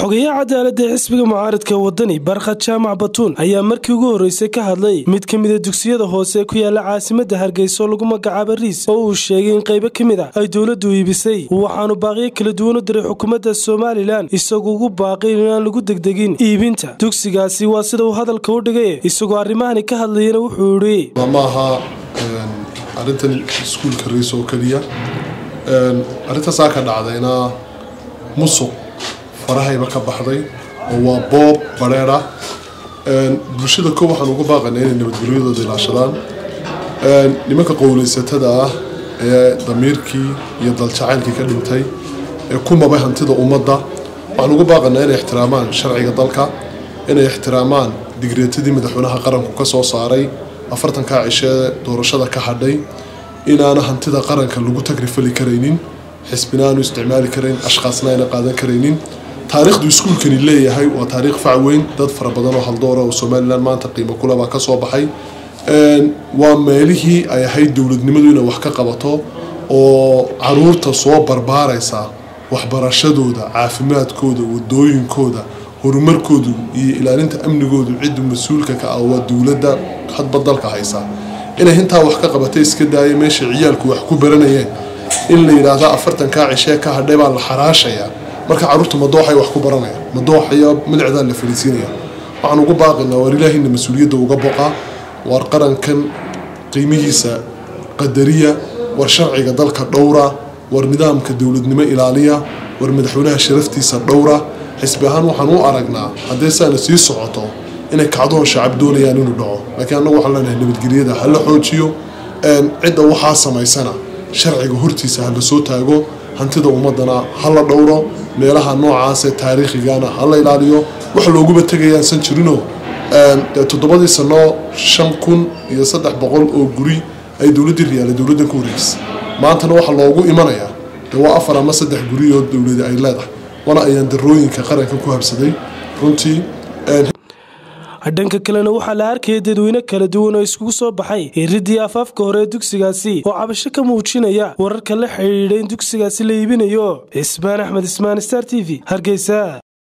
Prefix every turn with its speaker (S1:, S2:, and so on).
S1: xogayaha cadaaladda ee xisbiga mucaaradka wadani barkhad jaamac batuun ayaa markii ugu horreysay ka hadlay mid ka mida dugsiyada hoose ku yaala caasimadda hargeysa oo lagu magacaaba riis oo uu sheegay in qaybo ka mid a ay dowladdu iibisay waxaanu baaqiyo kala duwan u diray xukuumadda somalilan isagoo ugu baaqay inaan lagu degdegin iibinta dugsigaasi waa sida uu hadalka u dhigay isagoo arrimahani ka hadlayana wuxuu idhi
S2: maaha arrintan iskuulka riis oo keliya arrintaasaa ka dhacdayna musuq farahayba ka baxday oo waa boob bareer ah bulshada ko waxaan uga baaqanay inay nabadgelyadooda ilaashadaan nimanka qowleysatada ah ee damiirkii iyo daljacaylkii ka dhintay ee ku mabay hantida ummadda waxaan uga baaqanaa inay ixtiraamaan sharciga dalka inay ixtiraamaan digreetadii madaxweynaha qaranku ka soo saaray afartankaa cishee doorashada ka hadhay inaana hantida qaranka lagu tagrifali karaynin xisbina aanu isticmaali karayn ashkaasna ayna qaadan karaynin taariikhdu iskuulkani leeyahay waa taariikh fac weyn dad fara badan oo haldoora oo somalilan maanta qiimo kulabaa ka soo baxay waa meelihii ay ahayd dowladnimadu inay wax ka qabato oo caruurta soo barbaaraysa waxbarashadooda caafimaadkooda wadooyinkooda horumarkoodu iyo ilaalinta amnigoodu ciddu mas-uulka ka ah waa dowladda hadba dalka haysa inay hintaa wax ka qabatay iska daaya meesha ciyaalku wax ku baranayeen in la yidhaahdo afartankaa cishee ka hadhay baa la xaraashayaa marka carruurta madooxay wax ku baranaya madooxaya milicdaa la fariisiinaya waxaan ugu baaqinaa waar ilaahina mas-uuliyadda uga boqa waar qarankan qiimihiisa qadariya war sharciga dalka dhowra war nidaamka dowladnimo ilaaliya war madaxweynaha sharaftiisa dhowra xisbi ahaan waxaan u aragnaa haddee saana sii socoto inay kacdoon shacab doonayaan inuu dhaco laakiin annagu waxaan leenahay nabadgelyada ha la xoojiyo cidda waxaa samaysana sharciga hortiisa ha la soo taago hantida ummadana ha la dhowro meelaha noocaasee taariikhigana ha la ilaaliyo wax looguba tegayaasan jirino toddobadii sano shan kun iyo saddex boqol oo guri ay dowladdii riyaale dowladdan ku wareegisay maantana waxaa loogu imanayaa de waa afar ama saddex guri oo dowladi ay leedahay wana ayaan darooyinka qaranka ku habsaday runtii
S1: dhanka kalena waxaa la arkaya dadweyne kala duwan oo iskugu soo baxay iridii afaafka hore ee dugsigaasi oo cabasho ka muujinaya wararka la xidhiidha in dugsigaasi la iibinayo cismaan axmed ismaan star t v hargeysa